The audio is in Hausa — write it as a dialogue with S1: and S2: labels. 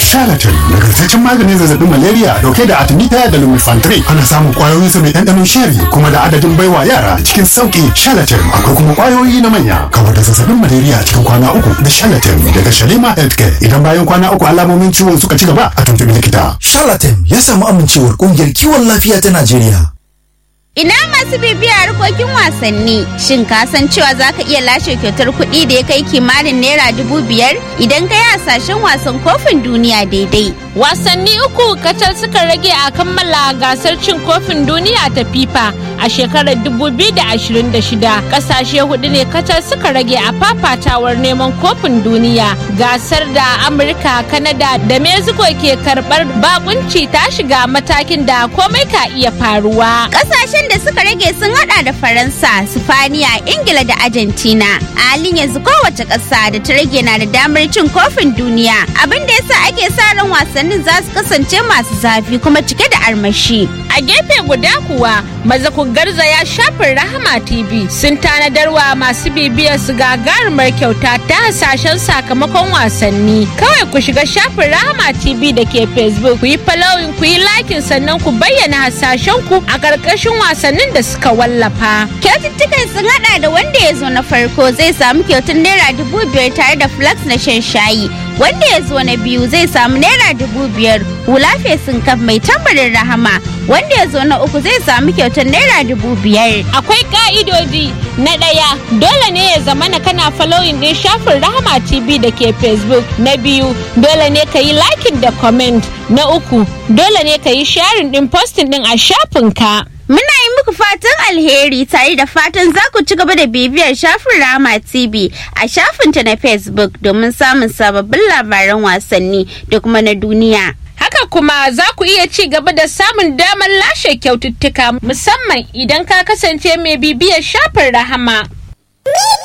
S1: Charlatan nagartaccen maganin zazzabin malaria dauke da artemisia da lumefantrine ana samun kwayoyin sa mai ɗanɗanon sheri kuma da adadin baiwa yara cikin sauki Charlatan akwai kuma kwayoyi na manya kawar da zazzabin malaria cikin kwana uku da Charlatan daga Shalima Healthcare idan bayan kwana uku alamomin ciwon suka ci gaba a tuntubi likita.
S2: Charlatan ya samu amincewar kungiyar kiwon lafiya ta Najeriya.
S3: Ina masu bibiya harkokin wasanni, shin ka san cewa za ka iya lashe kyautar kuɗi da ya kai kimanin naira dubu biyar idan ka yi hasashen wasan kofin duniya daidai.
S4: Wasanni uku kacal suka rage a kammala gasar cin kofin duniya ta FIFA a shekarar 2026. Kasashe hudu ne kacal suka rage a fafatawar neman kofin duniya. Gasar da Amurka, Kanada da Mexico ke karɓar bakunci ta shiga matakin da komai ka iya faruwa.
S3: Kasashen da suka rage sun hada da Faransa, Sifaniya, Ingila da Argentina. A halin yanzu kowace ƙasa da ta rage na da damar cin kofin duniya. Abin da yasa ake sa ran wasannin za su kasance masu zafi kuma cike da armashi.
S4: A gefe guda kuwa maza ku garzaya shafin Rahama TV sun tanadarwa masu bibiyar su gagarumar kyauta ta hasashen sakamakon wasanni. Kawai ku shiga shafin Rahama TV da ke Facebook ku yi following ku yi likin sannan ku bayyana hasashen ku a ƙarƙashin wasannin da suka wallafa.
S3: Kyaututtukan sun hada da wanda ya zo na farko zai samu kyautar naira dubu biyar tare da flax na shan shayi. Wanda ya zo na biyu zai samu naira dubu biyar hula fesin kaf mai tambarin rahama. Wanda ya zo na uku zai samu kyautar naira dubu biyar.
S4: Akwai ka'idodi na ɗaya dole ne ya zamana kana following ɗin shafin Rahama TV da ke Facebook. Na biyu dole ne ka yi liking da comment. Na uku dole ne ka yi sharing ɗin posting ɗin a shafinka.
S3: Muna yi muku fatan alheri tare da fatan za ku ci gaba da bibiyar shafin Rama TV a shafinta na Facebook domin samun sababbin labaran wasanni da kuma na duniya.
S4: Haka kuma za ku iya ci gaba da samun damar lashe kyaututtuka musamman idan ka kasance mai bibiyar shafin Rahama.